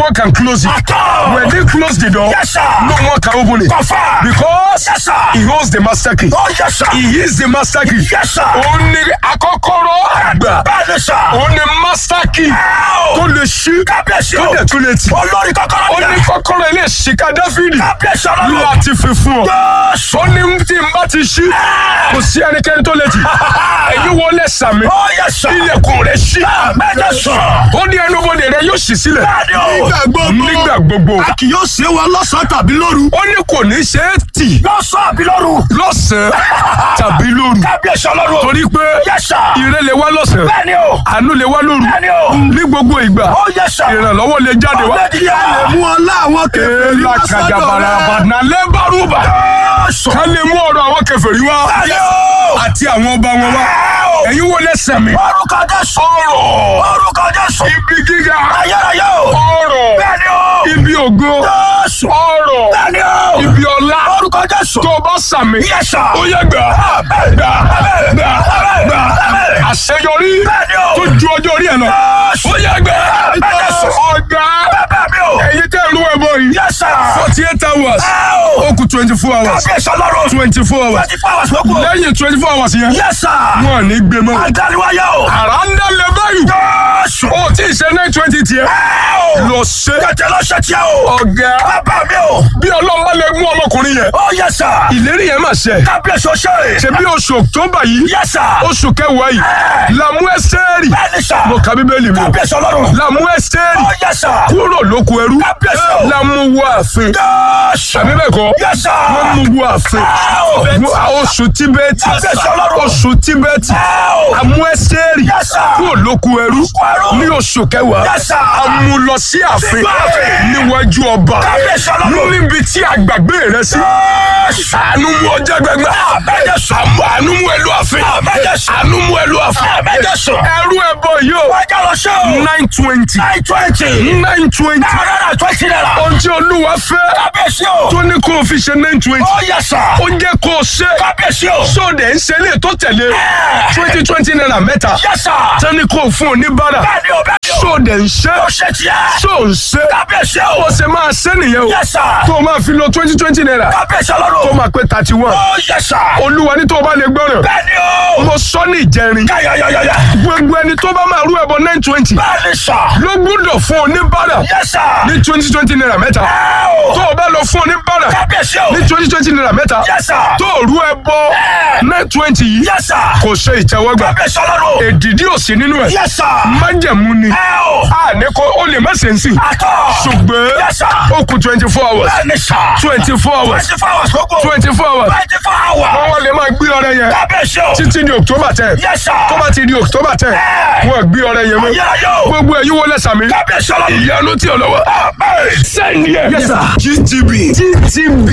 one can close it. Àtọ̀. When they close the door, Yes, sir. no one can open it. Confirm. Because Yes, sir. he holds the master key. Oh, yes, sir. He is the master key. Yes, sir. Òun ni akọ́kọ́rọ́ àgbà. Bẹ́ẹ̀ni sà. Òun ni master key Ẹ́ẹ̀ o. tó lè ṣí Kábíyèsí tó o. dẹ̀ tún lè tì. Olórí kọ́kọ́rọ́ Ó ní ni. kọ́kọ́rọ́ ilé ìṣìkà Dáfídì Kábíyèsí ọlọ́run. láti fi fún ọ. Jésù. Ó ní tí n bá ti ṣí kò sí ẹnikẹ́ni tó lè tì. Èyí wọlé sàmì. Oh, yes, sir. Ilẹ̀kùn rẹ̀ ṣí. Bẹ́ẹ̀ni sà. Ó ní ẹnubodè rẹ̀ yóò ṣí sílẹ̀. Bẹ́ẹ̀ni o. Nígbà gbogbo. Nígbà gbogbo. A kì yóò ṣe wa lọ́sàn-án tàbí lóru. Ó ní kò ní ṣe é tì Lọ́sàn-án àbí lóru. lọ́sàn-án tàbí lóru. Kábíyèsí ọlọ́run. Torí pé Yes, sir. ire lè wá lọ́sàn-án. Bẹ́ẹ̀ni o. Àánú lè wá lóru. Bẹ́ẹ̀ni o. Ní gbogbo ìgbà. Oh, yes, sir. Ìrànlọ́wọ́ lè jáde wá. Ọ̀gbẹ́ni yà. mú ọlá àwọn kèfèrí Èèlà wá sọ́dọ̀ kàjàbàrà rẹ̀. àbàdàn lẹ́bàrúbà. Jésù. Ká lè mú ọ̀rọ̀ àwọn kèfèrí wá. Bẹ́ẹ̀ni o. Àti àwọn ọba wọn wá. Ẹ́ẹ̀ o. Ẹ̀yin wo lẹ́sẹ̀ mi? Orúkọ Jésù. Ọ̀rọ̀. Orúkọ Jésù. Ibi gíga. Ayérayé o. Ọ̀rọ̀. Bẹ́ẹ̀ni o. Ibi ògo. Jésù. Ọ̀rọ̀. Bẹ́ẹ̀ni o. Ibi ọlá. Orúkọ Jésù. Tó o bá sàmì. Yes, sir. Ó yẹ gbà. Gbà. Gbà. Gbà. Àṣeyọrí. Bẹ́ẹ̀ni o. Tó ju ọjọ́ orí ẹ̀ lọ. Jésù. Ó yẹ gbà. Jésù. Ọ̀gá. Bẹ́ẹ̀ mi o. Ẹ̀yin tẹ́ ìlú ẹ̀bọ yìí. Yes, sir. Forty eight hours. Ẹ́ẹ̀ o. Ó kù twenty four hours. Kábíyèsí ọlọ́run. Twenty four hours. Twenty four hours ló kù. Lẹ́yìn twenty four hours yẹn. Yes, sir. Wọ́n ní gbé mọ́. Àdániwáyé o. Àrà ń dálẹ̀ báyìí. Jésù. Ó tí ì ṣe nine twenty tiẹ̀. Ẹ́ẹ̀ o. Lọ ṣe. Tètè lọ ṣe tiẹ̀ o. Ọ̀gá. Bàbá mi o. Bí ọlọ́run bá lè mú ọmọkùnrin yẹn. Oh, yes, sir. Ìlérí yẹn máa ṣẹ. Kábíyèsí o ṣe. Ṣé bí oṣù October yìí? Yes, sir. Oṣù kẹwàá yìí. Làmú Ẹ́sítérì. Bẹ́ẹ̀ni sà. Mo ka Bíbélì mi. Kábíyèsí ọlọ́run. Làmú Ẹ́sítérì. Oh, yes, sir. Kúrò lóko ẹrú. Kábíyèsí o. Làmú wọ ààfin. Jésù. Àbí bẹ́ẹ̀ kọ́? Yes, sir. Wọ́n mú wọ ààfin. Ẹ́ẹ̀ o. Wọ́n- Oṣù Tíbẹ́tì. Kábíyèsí ọlọ́run. Oṣù Tíbẹ́tì. Ẹ́ẹ̀ o. Àmú Ẹ́sítérì. Yes, sir. Kúrò lóko ẹrú. ẹrú. Ní oṣù kẹwàá. Yes, sir. A mú lọ sí ààfin. Sínú ààfin. Níwájú ọba. Kábíyèsí ọlọ́run. Níbi tí àgbàgbé rẹ sí. Jésù. Àánú mú ọjà gbẹgbẹ. Àbẹ́jẹ̀sù. Àánú mú ẹlú ààfin. Àbẹ́jẹ̀sù. Àánú mú ẹlú ààfin. Àbẹ́jẹ̀sù. Ẹrú ẹbọ yìí o. Wájà lọ ṣe o. nine twenty. Nine twenty. nine twenty. Náírà twenty naira. Ohun tí Olúwa fẹ́. Kábíyèsí o. Tó ní kó o fi ṣe nine twenty. Oh, yes, sir. Ó jẹ́ kó o ṣe. Kábíyèsí o. Sóde ń ṣe ilé tó tẹ̀lé. twenty twenty naira mẹ́ta. Yes, sir. Tán ní kó o fún oníbàárà. Bẹ́ẹ̀ni o, bẹ́ẹ̀ni o. Sóde ń ṣe. Ó ṣe tiẹ̀. Só ń ṣe. Kábíyèsí o. Ó ṣe máa ṣe nìyẹn o. Yes, sir. Tó o máa fi lo twenty twenty naira. Kábíyèsí Tó o ọlọ́run. máa pé thirty one. Oh, yes, sir. Olúwa ní tó o bá lè gbọ́ràn. Bẹ́ẹ̀ni o. Mo sọ ní ìjẹrin. Yáyáyáyá. Gbogbo ẹni tó bá máa rú ẹbọ nine twenty. Bẹ́ẹ̀ni sà. Ló gbúdọ̀ fún oníbàárà. Yes, sir. Ní twenty twenty naira mẹ́ta. Ẹ́ẹ̀ o. Tó o bá lọ fún oníbàárà. Kábíyèsí o. Ní twenty twenty naira mẹ́ta. Yes, sir. Tó o rú ẹbọ nine twenty yìí. Yes, sir. Kò ṣe ìtẹ́wọ́gbà. Kábíyèsí ọlọ́run. Èdìdí ò sí nínú ẹ̀. Yes, sir. Májẹ̀mú ni. Ẹ́ẹ̀ o. A ní kó o lè má ṣe ń sìn. Àtọ̀. Ṣùgbọ́n Yes, sir. ó kù twenty four hours. Bẹ́ẹ̀ni sà. twenty four hours. Twenty four hours lóko. twenty four hours. Twenty four hours. Wọ́n wá lè máa gbé ọrẹ yẹn. Kábíyèsí o. Títí di October ten. Yes, sir. Tó bá ti di October ten. Ẹ́ẹ̀. Wọ́n gbé ọrẹ yẹn mọ́. Ayérayé o. Gbogbo ẹ̀yin wọlé sàmì. Kábíyèsí ọlọ́run. Ìyanu tí ò lọ́wọ́. Amen. Send yẹ. Yes, sir. GTB. GTB.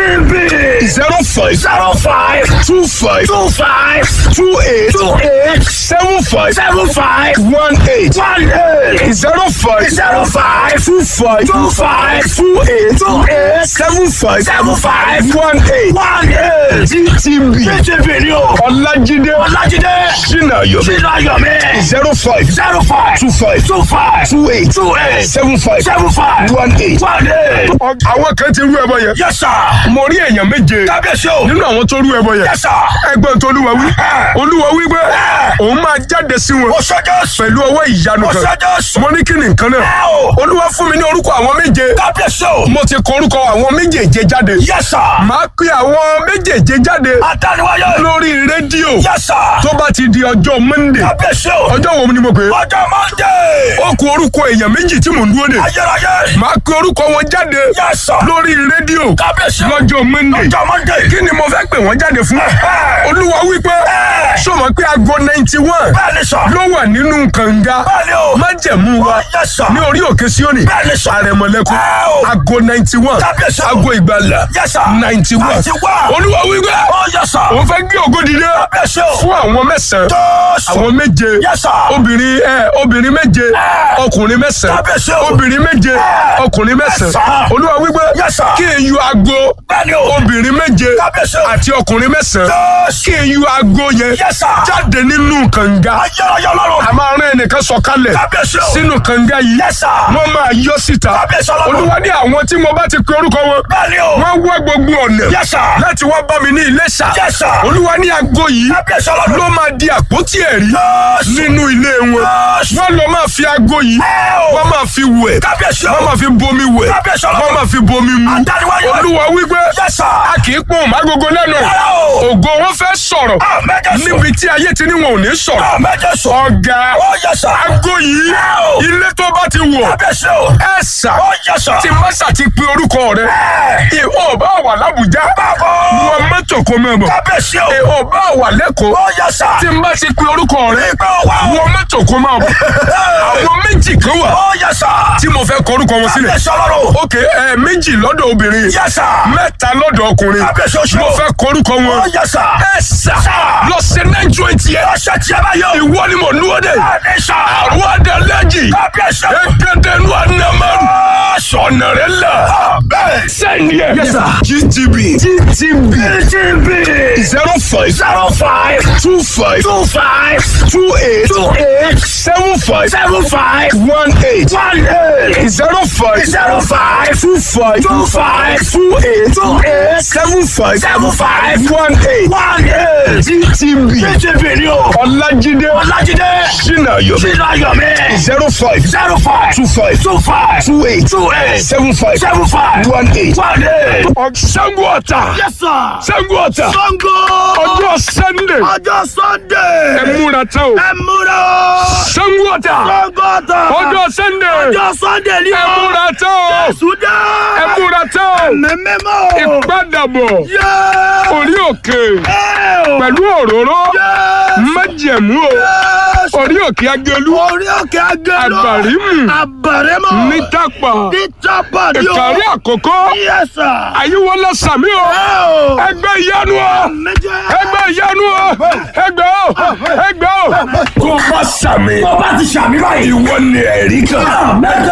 TTB. zero five Zero five. two five Two five. two eight Two eight. seven five Seven five. one eight One eight. zero five Zero five. two five Two five. two eight Two eight. seven five Seven five. one eight One eight. GTB. TTB ni o. Ọlájídé Ọlájídé. Ṣínàyọ̀ Sínú ayọ̀ mi. zero five Zero five. two five Two five. two eight Two eight. seven five Seven five. one eight. One eight. Àwọn kan ti rú ẹbọ yẹn. Yes, sir. Mo rí èèyàn méje Kábíyèsí o. nínú àwọn tó rú ẹbọ yẹn. Yes, sir. Ẹgbẹ́ tó olúwa wí. Olúwa wí pé òun máa jáde sí wọn Ó ṣe Jésù. pẹ̀lú ọwọ́ ìyanu Ó kan. ṣe Jésù. Mo ní kí ni nǹkan náà. Ẹ o. Olúwa fún mi ní orúkọ àwọn méje. Kábíyèsí o. Mo ti kọ orúkọ àwọn méjèèje jáde. Yes, sir. Màá pe àwọn méjèèje jáde Adániwáyé. lórí rédíò Yes, sir. tó bá ti di ọjọ́ Monday. Kábíyèsí o. Ọjọ́ wo ni mo pè é? Ọjọ́ Monday. Ó kù orúkọ èèyàn méjì tí mò ń dúró dè. Ayérayé. Màá pe orúkọ wọn jáde Yes, sir. lórí rédíò Kábíyèsí o. lọ́jọ́ Monday. Ọjọ́ Monday. Kí ni mo fẹ́ pè wọ́n jáde fún? Olúwa wípé sọ̀mọ́ pé aago ninety one Bẹ́ẹ̀ni sọ. ló wà nínú kànga Bẹ́ẹ̀ni o. májẹ̀mú wa Yes, sir. ní orí òkè Síónì Bẹ́ẹ̀ni sọ. àrẹ̀mọ̀lẹ́kùn Ẹ o. aago ninety one Kábíyèsí o. aago ìgbàlà Yes, sir. ninety one 91. Olúwa wípé Oh, yes, sir. òun fẹ́ gbé ògo dìde Kábíyèsí o. fún àwọn mẹ́sàn-án Jésù. àwọn méje Yes, sir. obìnrin ẹ obìnrin méje ọkùnrin mẹ́sàn-án Kábíyèsí o. obìnrin méje ọkùnrin mẹ́sàn-án sir. Olúwa wípé Yes, sir. kí n yọ aago Bẹ́ẹ̀ni o. obìnrin méje Kábíyèsí o. àti ọkùnrin mẹ́sàn-án Jésù. kí n yọ aago yẹn Yes, sir. jáde nínú kànga Ayérayé ọlọ́run. a máa rán ẹnìkan sọ̀kalẹ̀ Kábíyèsí o. sínú kànga yìí Yes, sir. wọ́n máa yọ sí síta Kábíyèsí Ọlọ́run. olúwa ní àwọn tí mo bá ti pe orúkọ wọn Bẹ́ẹ̀ni o. wọ́n wá gbogbo ọ̀nà Yes, sir. láti wá bá mi ní Iléṣà Yes, sir. olúwa ní aago yìí Kábíyèsí Ọlọ́run. ló máa di àpótí ẹ̀rí Yes. nínú ilé wọn Yes. wọ́n lọ máa fi aago yìí Ẹ o. wọ́n máa fi wẹ̀ Kábíyèsí wọ́n o. máa fi bomi wẹ̀ Kábíyèsí Ọlọ́run. wọ́n máa fi bomi mu Àdániwáyé. olúwa wípé Yes, sir. a kì í pọ́n mágogo lẹ́nu Rárá o. ògo wọn fẹ́ sọ̀rọ̀ Àmín Jésù. níbi tí ayé ti ní wọn ò ní sọ̀rọ̀ Àmín Jésù. ọ̀gá Ó yẹ sà. aago yìí Ẹ o. ilé tó bá ti wọ̀ Kábíyèsí o. ẹ sà Ó yẹ sà. tí mọ́sà ti pe orúkọ rẹ Ẹ. ìhó bá wà lábùjá Bàbá. wọn mọ́tò kó mẹ́bọ̀ Kábíyèsí o. ìhó bá wà lẹ́kọ̀ọ́ Ó yẹ sà. tí n bá ti pe orúkọ rẹ Ìgbà wà o. wọn mọ́tò kó máa bọ̀ àwọn méjì kan wà Ó yẹ sà. tí mo fẹ́ kọ orúkọ wọn sílẹ̀ Kábíyèsí Ọlọ́run. ok ẹ méjì lọ́dọ̀ obìnrin Yẹ sà. mẹ́ta lọ́dọ̀ ọkùnrin Kábíyèsí oṣù. mo fẹ́ kọ orúkọ wọn Ó yẹ sà. ẹ sà lọ sí nẹ́jọ́ etí ẹ Ọ̀sẹ̀ tí a bá yọ. ìwọ ni mo dúró dé Àní sà. àwọn adalẹ́jì Kábíyèsí. ẹgbẹ́dẹ́nu anamaru sọ̀nà rẹ la Bẹ́ẹ̀. sẹ́ni ẹ̀ Yes, sir. gtb gtb TTB. zero five Zero five. two five Two five. two eight Two eight. seven five Seven five. one eight One eight. zero five Zero five. two five Two five. two eight Two eight. seven five Seven five. one eight One eight. gtb TTB ni o. ọlájídé Ọlájídé. sinayo Sínú Ayọ̀mí. zero five Zero five. two five Two five. two eight Two eight. seven five Seven five. one eight. One eight. Ṣàngó Ọ̀tà Yes, sir. Ṣàngó Ọ̀tà Sango. ọjọ́ Sunday Ọjọ́ Sunday. ẹ múra tán o Ẹ múra. Ṣàngó Ọ̀tà Sango ta. ọjọ́ Sunday Ọjọ́ Sunday ni ẹ o. múra tán o Sùdá. ẹ múra tán o Mẹ́mẹ́mọ́. ìpadàbọ̀ Yẹ́. orí òkè Ẹ o. pẹ̀lú òróró Yẹ́. májẹ̀mú o Yẹ́. orí òkè agelu Orí òkè agẹ́lọ́. Àbàrímù. Àbàrímù. ní tápà Ní tápà ni o. ìkàrí àkọ́kọ́ Yes, sir. àyíwọlá sàmí o Ẹ o. ẹgbẹ́ ìyanu o Méjì. ẹgbẹ́ ìyanu o ẹgbẹ́ o ẹgbẹ́ o. tó bá sàmì Ọba ti ṣàmì báyìí. ìwọ ni ẹ̀rí kan. Mẹ́jọ